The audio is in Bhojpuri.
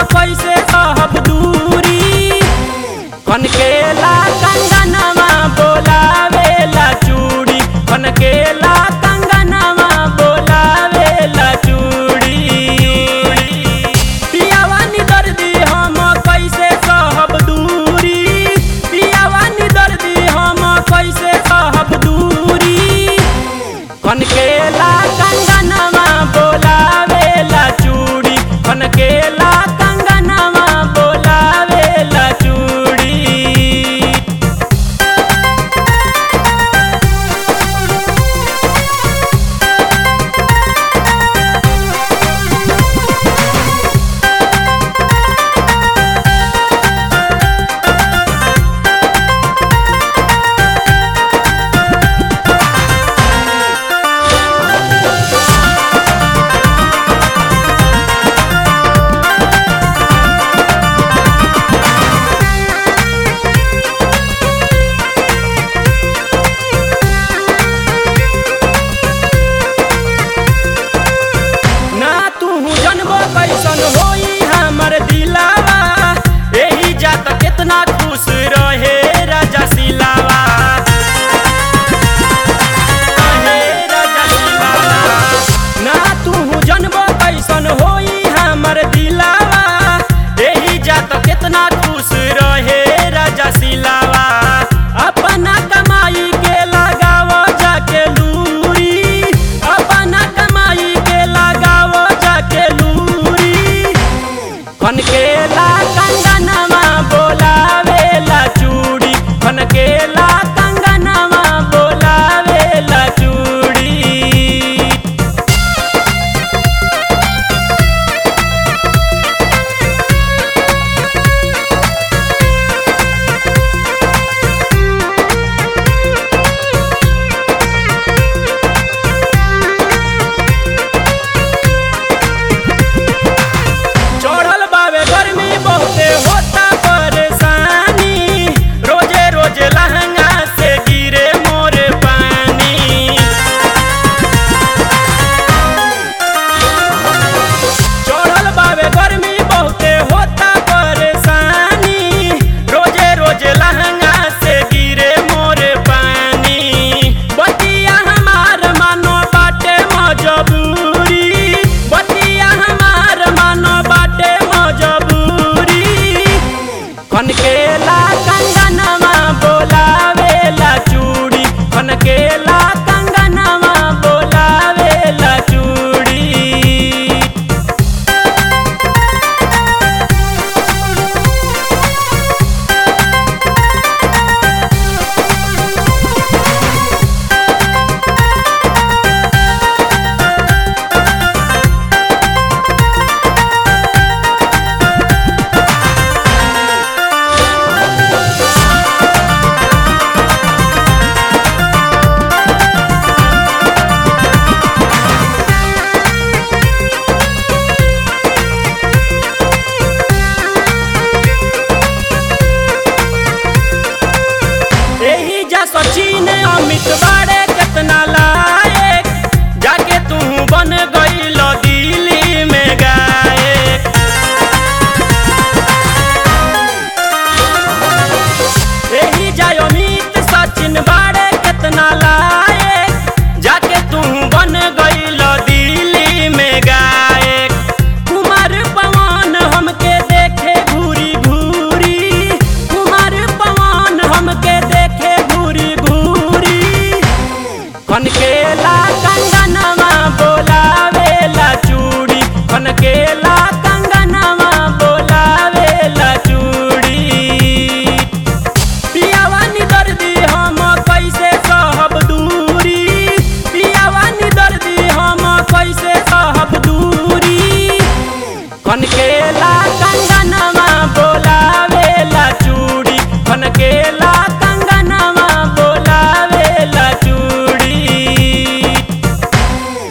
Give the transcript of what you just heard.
कैसे सहब दूरी कनकेला कंगनवा बोलावेला चूड़ी कनकेला कंगनवा बोलावेला चूड़ी पियावानी दर्दी हम कैसे सहब दूरी पियावानी दर्दी हम कैसे सहब दूरी कनकेला कंगनवा बोलावेला चूड़ी कनकेला कंगनवा बोलावेला चूड़ी ना तू जनबो कैसन होई हमर दिलावा एही जात कितना खुश रहे राजा सिलावा रहे राजा सिलावा। ना तू जनबो कैसन होई हमर दिलावा एही जात कितना खुश रहे राजा सिलावा अपना कमाई के लगावो जाके लूरी अपना कमाई के लगावो जाके लूरी कनके